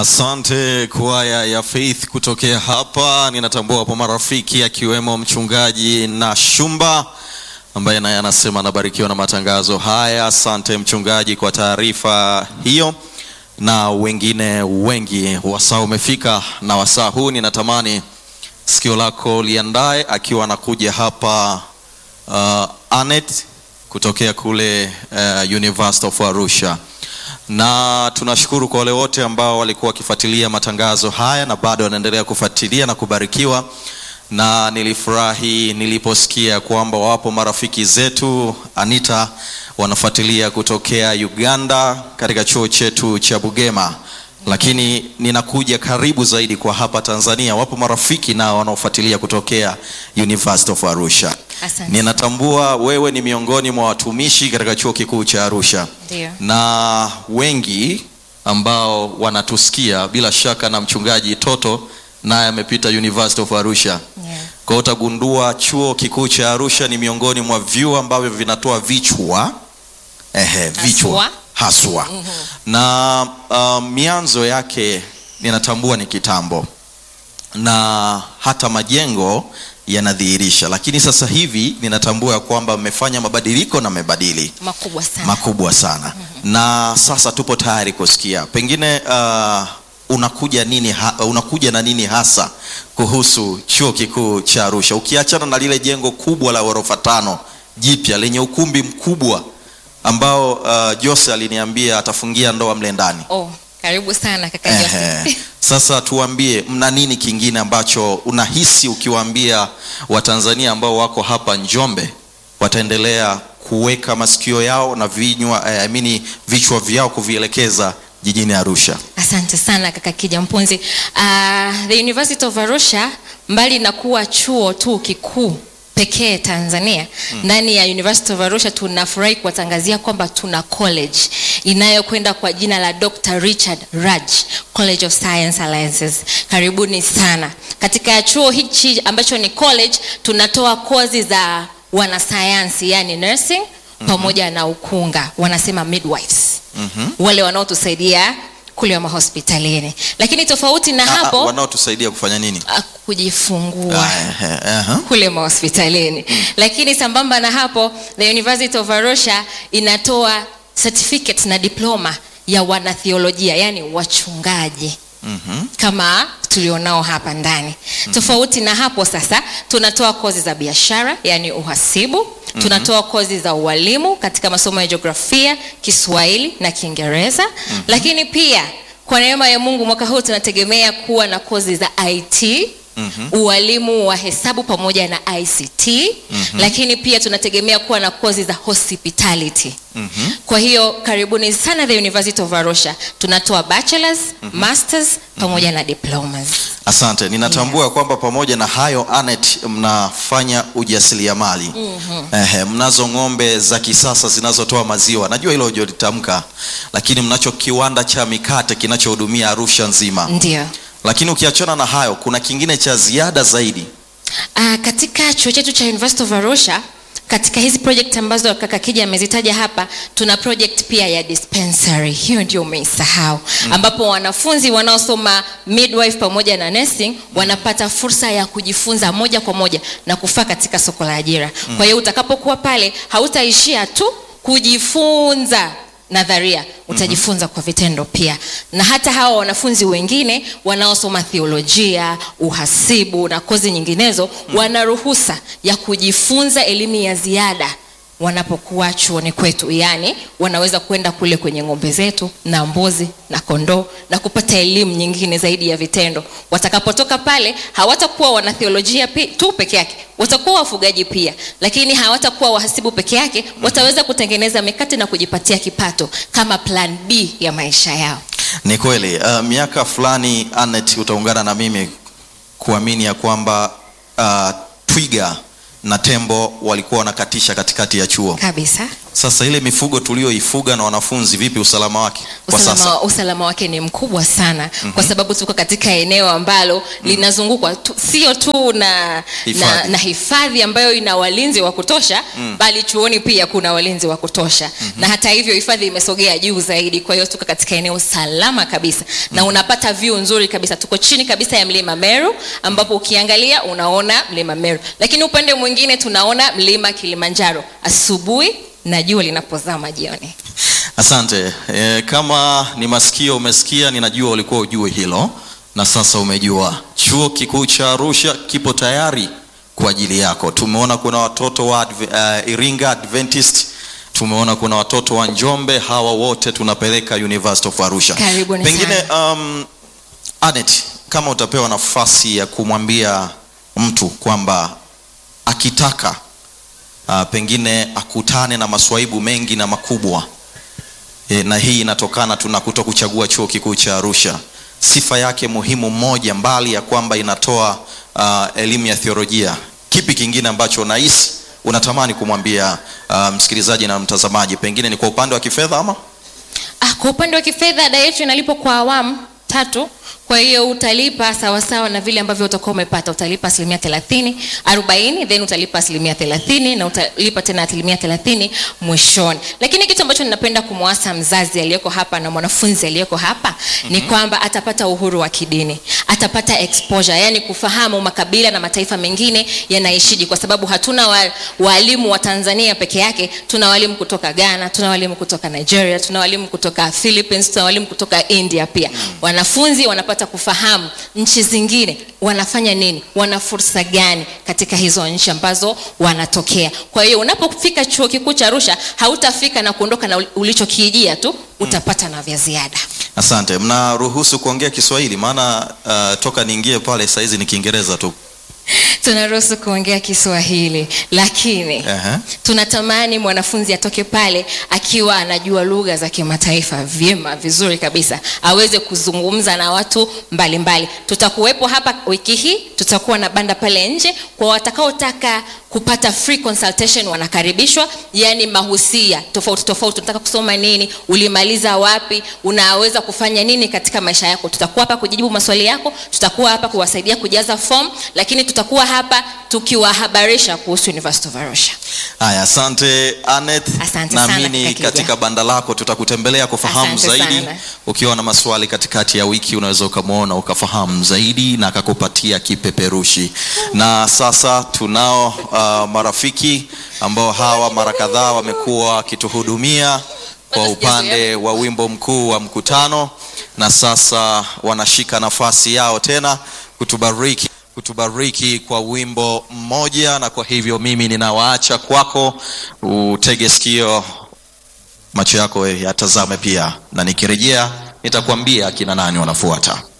Asante kwaya ya Faith kutokea hapa. Ninatambua hapo marafiki akiwemo mchungaji na Shumba ambaye naye anasema anabarikiwa na matangazo haya. Asante mchungaji kwa taarifa hiyo, na wengine wengi. Wasaa umefika, na wasaa huu ninatamani sikio lako liandae, akiwa anakuja hapa uh, Anet kutokea kule uh, University of Arusha na tunashukuru kwa wale wote ambao walikuwa wakifuatilia matangazo haya na bado wanaendelea kufuatilia na kubarikiwa. Na nilifurahi niliposikia kwamba wapo marafiki zetu Anita wanafuatilia kutokea Uganda katika chuo chetu cha Bugema, lakini ninakuja karibu zaidi kwa hapa Tanzania, wapo marafiki nao wanaofuatilia kutokea University of Arusha. Asante. Ninatambua wewe ni miongoni mwa watumishi katika chuo kikuu cha Arusha Ndio. na wengi ambao wanatusikia bila shaka, na mchungaji Toto naye amepita University of Arusha. Yeah. Kwa hiyo utagundua chuo kikuu cha Arusha ni miongoni mwa vyuo ambavyo vinatoa vichwa ehe, vichwa haswa na uh, mianzo yake ninatambua ni kitambo na hata majengo yanadhihirisha, lakini sasa hivi ninatambua ya kwamba mmefanya mabadiliko na mmebadili Makubwa sana. makubwa sana na sasa tupo tayari kusikia pengine uh, unakuja nini ha, unakuja na nini hasa kuhusu chuo kikuu cha Arusha ukiachana na lile jengo kubwa la ghorofa tano jipya lenye ukumbi mkubwa ambao uh, Jose aliniambia atafungia ndoa mle ndani. Oh, karibu sana kaka Ehe. Joseph. Sasa tuambie mna nini kingine ambacho unahisi ukiwaambia Watanzania ambao wako hapa Njombe wataendelea kuweka masikio yao na vinywa eh, I mean, vichwa vyao kuvielekeza jijini Arusha. Asante sana kaka Kija Mpunzi. Uh, the University of Arusha mbali na kuwa chuo tu kikuu pekee Tanzania ndani ya University of Arusha tunafurahi kuwatangazia kwamba tuna college inayokwenda kwa jina la Dr. Richard Raj College of Science Alliances. Karibuni sana. Katika chuo hichi ambacho ni college tunatoa kozi za wanasayansi yani nursing pamoja na ukunga wanasema midwives wale wanaotusaidia kule mahospitalini lakini tofauti na Ah, ah, hapo wanaotusaidia kufanya nini? ah, kujifungua Ah, ehe, ehe. kule mahospitalini lakini sambamba na hapo the University of Arusha inatoa certificate na diploma ya wanatheolojia yani wachungaji Mhm. kama tulionao hapa ndani. Tofauti na hapo sasa, tunatoa kozi za biashara yani uhasibu, tunatoa kozi za ualimu katika masomo ya jiografia, Kiswahili na Kiingereza. Lakini pia kwa neema ya Mungu mwaka huu tunategemea kuwa na kozi za IT ualimu wa hesabu pamoja na ICT lakini pia tunategemea kuwa na kozi za hospitality kwa hiyo karibuni sana the University of Arusha tunatoa bachelors masters pamoja na diplomas Asante, ninatambua kwamba pamoja na hayo Anet, mnafanya ujasiriamali Ehe, mnazo ng'ombe za kisasa zinazotoa maziwa, najua hilo hujalitamka, lakini mnacho kiwanda cha mikate kinachohudumia Arusha nzima. ndio Lakini ukiachana na hayo, kuna kingine cha ziada zaidi. Ah, katika chuo chetu cha University of Arusha katika hizi project ambazo kaka Kija amezitaja hapa, tuna project pia ya dispensary. Hiyo ndio umeisahau, ambapo wanafunzi wanaosoma midwife pamoja na nursing wanapata fursa ya kujifunza moja kwa moja na kufaa katika soko la ajira. Kwa hiyo utakapokuwa pale, hautaishia tu kujifunza nadharia utajifunza kwa vitendo pia na hata hawa wanafunzi wengine wanaosoma theolojia uhasibu na kozi nyinginezo wana ruhusa ya kujifunza elimu ya ziada wanapokuwa chuoni kwetu yaani wanaweza kwenda kule kwenye ng'ombe zetu na mbuzi na kondoo na kupata elimu nyingine zaidi ya vitendo watakapotoka pale hawatakuwa wanatheolojia pi- tu peke yake watakuwa wafugaji pia lakini hawatakuwa wahasibu peke yake wataweza kutengeneza mikate na kujipatia kipato kama plan b ya maisha yao Ni kweli uh, miaka fulani Anet, utaungana na mimi kuamini ya kwamba uh, twiga na tembo walikuwa wanakatisha katikati ya chuo kabisa Sasa ile mifugo tulioifuga na wanafunzi, vipi usalama wake kwa sasa? usalama, usalama wake ni mkubwa sana mm-hmm. kwa sababu tuko katika eneo ambalo mm-hmm. linazungukwa tu, sio tu na na, Hifadhi. na hifadhi ambayo ina walinzi wa kutosha mm. bali chuoni pia kuna walinzi wa kutosha mm-hmm. na hata hivyo hifadhi imesogea juu zaidi kwa hiyo tuko katika eneo salama kabisa mm. na unapata view nzuri kabisa tuko chini kabisa ya mlima meru ambapo ukiangalia unaona mlima meru lakini upande mwingine tunaona mlima kilimanjaro asubuhi na jua linapozama jioni Asante. E, kama ni masikio umesikia, ninajua ulikuwa ujue hilo na sasa umejua. Chuo Kikuu cha Arusha kipo tayari kwa ajili yako. Tumeona kuna watoto wa Adve, uh, Iringa Adventist, tumeona kuna watoto wa Njombe, hawa wote tunapeleka University of Arusha. Karibuni Pengine um, Anet, kama utapewa nafasi ya kumwambia mtu kwamba akitaka uh, pengine akutane na maswaibu mengi na makubwa e, na hii inatokana tu na kuto kuchagua chuo kikuu cha Arusha. Sifa yake muhimu moja, mbali ya kwamba inatoa uh, elimu ya theolojia, kipi kingine ambacho unahisi unatamani kumwambia uh, msikilizaji na mtazamaji? Pengine ni kwa upande wa kifedha ama Ah, kwa upande wa kifedha ada yetu inalipwa kwa awamu tatu kwa hiyo utalipa sawasawa na vile ambavyo utakuwa umepata utalipa asilimia thelathini arobaini then utalipa asilimia thelathini na utalipa tena asilimia thelathini mwishoni lakini kitu ambacho ninapenda kumwasa mzazi aliyeko hapa na mwanafunzi aliyeko hapa mm-hmm. ni kwamba atapata uhuru wa kidini atapata exposure yani kufahamu makabila na mataifa mengine yanaishiji kwa sababu hatuna wa, walimu wa tanzania peke yake tuna walimu kutoka ghana tuna walimu kutoka nigeria tuna walimu kutoka philippines tuna walimu kutoka india pia wanafunzi wanapata kufahamu nchi zingine wanafanya nini wana fursa gani katika hizo nchi ambazo wanatokea kwa hiyo unapofika chuo kikuu cha arusha hautafika na kuondoka na ulichokiijia tu utapata na vya ziada Asante. Mnaruhusu kuongea Kiswahili? Maana uh, toka niingie pale saizi ni Kiingereza tu. tunaruhusu kuongea kiswahili lakini Ehe. tunatamani mwanafunzi atoke pale akiwa anajua lugha za kimataifa vyema vizuri kabisa aweze kuzungumza na watu mbalimbali mbali. tutakuwepo hapa wiki hii tutakuwa na banda pale nje kwa watakaotaka kupata free consultation wanakaribishwa yani mahusia tofauti tofauti unataka kusoma nini ulimaliza wapi unaweza kufanya nini katika maisha yako tutakuwa hapa kujibu maswali yako tutakuwa hapa kuwasaidia kujaza form lakini tutakuwa hapa tukiwahabarisha kuhusu University of Arusha Haya, asante Anet. Asante sana, Naamini kaka Kija. katika banda lako tutakutembelea kufahamu Asante zaidi. sana. Ukiwa na maswali katikati ya wiki, unaweza ukamwona ukafahamu zaidi na akakupatia kipeperushi. Na sasa tunao uh, marafiki ambao hawa mara kadhaa wamekuwa wakituhudumia kwa upande wa wimbo mkuu wa mkutano, na sasa wanashika nafasi yao tena kutubariki kutubariki kwa wimbo mmoja, na kwa hivyo mimi ninawaacha kwako, utege sikio, macho yako yatazame pia, na nikirejea nitakwambia akina nani wanafuata.